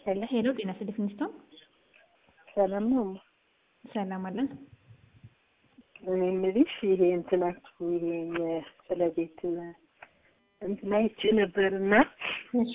ሄሎ ሄሎ ጤና ይስጥልኝ ሚስቶን ሰላም ነው? ሰላም አለን። እኔ የምልሽ ይሄ እንትናችሁ ይሄ ስለ ቤት እንትና አይቼ ነበርና እሺ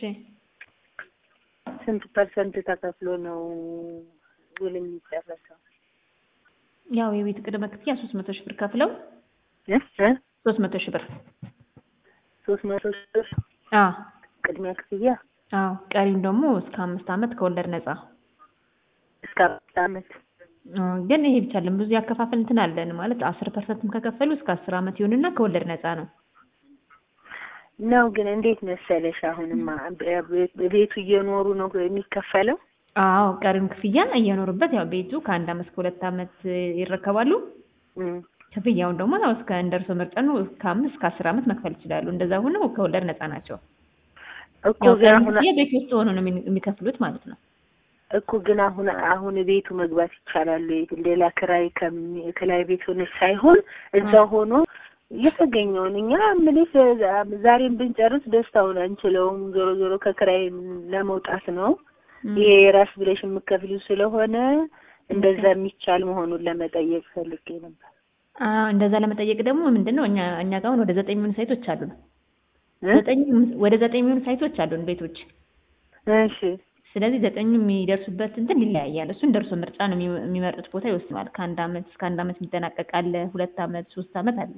ስንት ፐርሰንት ተከፍሎ ነው ውል የሚጨረሰው? ያው የቤት ቅድመ ክፍያ ሶስት መቶ ሺህ ብር ከፍለው እ እ ሶስት መቶ ሺህ ብር ሶስት መቶ ሺህ ብር አዎ ቅድሚያ ክፍያ አዎ ቀሪም ደግሞ እስከ አምስት ዓመት ከወለድ ነፃ እስከ አምስት ዓመት አ፣ ግን ይሄ ብቻ አይደለም ብዙ ያከፋፈል እንትን አለን ማለት አስር ፐርሰንትም ከከፈሉ እስከ አስር ዓመት ይሆንና ከወለድ ነፃ ነው። ነው። ግን እንዴት መሰለሽ አሁንማ ቤቱ እየኖሩ ነው የሚከፈለው። አዎ ቀሪም ክፍያ እየኖሩበት ያው ቤቱ ከአንድ ዓመት እስከ ሁለት ዓመት ይረከባሉ። እም፣ ክፍያውን ደግሞ ያው እስከ እንደርሶ ምርጫ ነው እስከ አምስት እስከ አስር ዓመት መክፈል ይችላሉ። እንደዛ ሆነው ከወለድ ነፃ ናቸው። እኮ ያው ግን ቀሪም አሁን ክፍያ ቤት ውስጥ ሆኖ ነው የሚ- የሚከፍሉት ማለት ነው። እኮ ግን አሁን አሁን ቤቱ መግባት ይቻላል ወይ? ሌላ ክራይ ከሚ ክራይ ቤት ሆነች ሳይሆን እዛ ሆኖ የተገኘውን እኛ ምልሽ ዛሬም ብንጨርስ ደስታውን አንችለውም። ዞሮ ዞሮ ከክራይ ለመውጣት ነው። እም። ይሄ የራስ ብለሽ የምከፍሊው ስለሆነ እንደዛ የሚቻል መሆኑን ለመጠየቅ ፈልጌ ነበር። አዎ እንደዛ ለመጠየቅ ደግሞ ምንድን ነው እኛ እኛ ጋር አሁን ወደ ዘጠኝ የሚሆኑ ሳይቶች አሉን። እ? ዘጠኝ ወደ ዘጠኝ የሚሆኑ ሳይቶች አሉን ቤቶች። እሺ ስለዚህ ዘጠኙ የሚደርሱበት እንትን ይለያያል። እሱን ደርሶ ምርጫ ነው የሚ- የሚመርጡት ቦታ ይወስነዋል። ከአንድ ዓመት እስከ አንድ ዓመት የሚጠናቀቅ አለ፣ ሁለት ዓመት፣ ሶስት ዓመት አለ።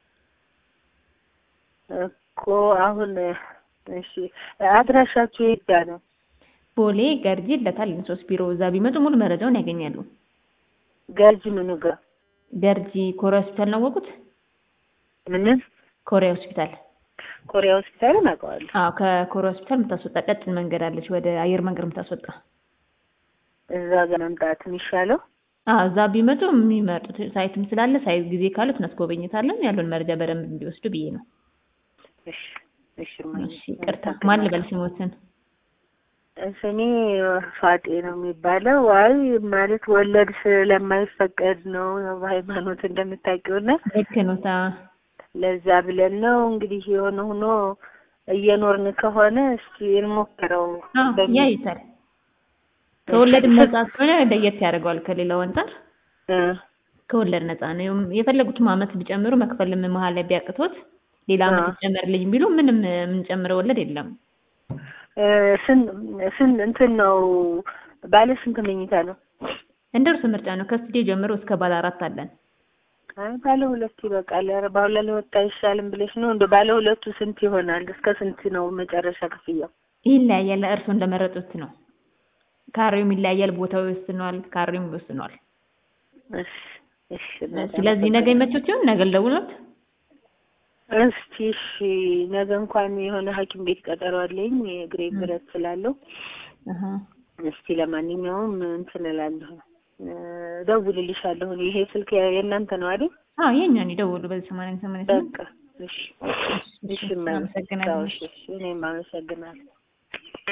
እኮ አሁን እሺ አድራሻችሁ የት ጋ ነው? ቦሌ ገርጂ ለታል ሶስት ቢሮ እዛ ቢመጡ ሙሉ መረጃውን ያገኛሉ። ገርጂ ምኑ ጋር ገርጂ ኮሪያ ሆስፒታል ነው ያወቁት? ምንም ኮሪያ ሆስፒታል። ኮሪያ ሆስፒታልን አውቀዋለሁ። አዎ ከኮሪያ ሆስፒታል የምታስወጣ ቀጭን መንገድ አለች፣ ወደ አየር መንገድ የምታስወጣ። እዛ ጋር መምጣት የሚሻለው አዎ እዛ ቢመጡ የሚመርጡት ሳይትም ስላለ ሳይት ጊዜ ካሉት እናስጎበኝታለን። ያለውን መረጃ በደንብ እንዲወስዱ ብዬ ነው። እሺ እሺ እማዬ፣ እሺ ይቅርታ። ማን ልበል ስሞትን? ስሜ ፋጤ ነው የሚባለው። አይ ማለት ወለድ ስለማይፈቀድ ነው ያው በሃይማኖት እንደምታውቂውና ልክ ነው። ታ ለዛ ብለን ነው እንግዲህ የሆነ ሆኖ እየኖርን ከሆነ እስኪ እንሞክረው። አዎ በሚል- ያዩታል። ከወለድ ነፃ ስለሆነ ለየት ያደርገዋል ከሌላው አንጻር። እ ከወለድ ነፃ ነው። የፈለጉትም ዓመት ቢጨምሩ መክፈልም መሀል ላይ ቢያቅቶት ሌላ ዓመት አዎ። ይጨመርልኝ ቢሉ ምንም የምንጨምረው ወለድ የለም። እ ስን ስን እንትን ነው ባለ ስንት መኝታ ነው? እንደ እርሱ ምርጫ ነው። ከስቱዲዮ ጀምሮ እስከ ባለ አራት አለን። አይ ባለ ሁለት ይበቃል። ኧረ ባለ ሁለት አይሻልም ብለሽ ነው? እንደ ባለ ሁለቱ ስንት ይሆናል? እስከ ስንት ነው መጨረሻ ክፍያው? ይለያያል። እርሶ እንደመረጡት ነው። ካሬውም ይለያያል። ቦታው ይወስነዋል። ካሬውም ይወስነዋል። እሺ እሺ። ስለዚህ ነገ ይመቾት ሲሆን ነገ ልደውልዎት። እስቲ እሺ፣ ነገ እንኳን የሆነ ሐኪም ቤት ቀጠሮ አለኝ የእግሬ ብረት ስላለው አሀ እስቲ ለማንኛውም እንትን እላለሁ እ እደውልልሻለሁ። ይሄ ስልክ የእናንተ ነው አይደል? አዎ የእኛን ይደውሉ በዚህ ሰማንያ ሰማንያ ስምንት በቃ እሺ እሺ። እማዬ፣ አመሰግናለሁ። እሺ፣ እሺ። እኔም አመሰግናለሁ።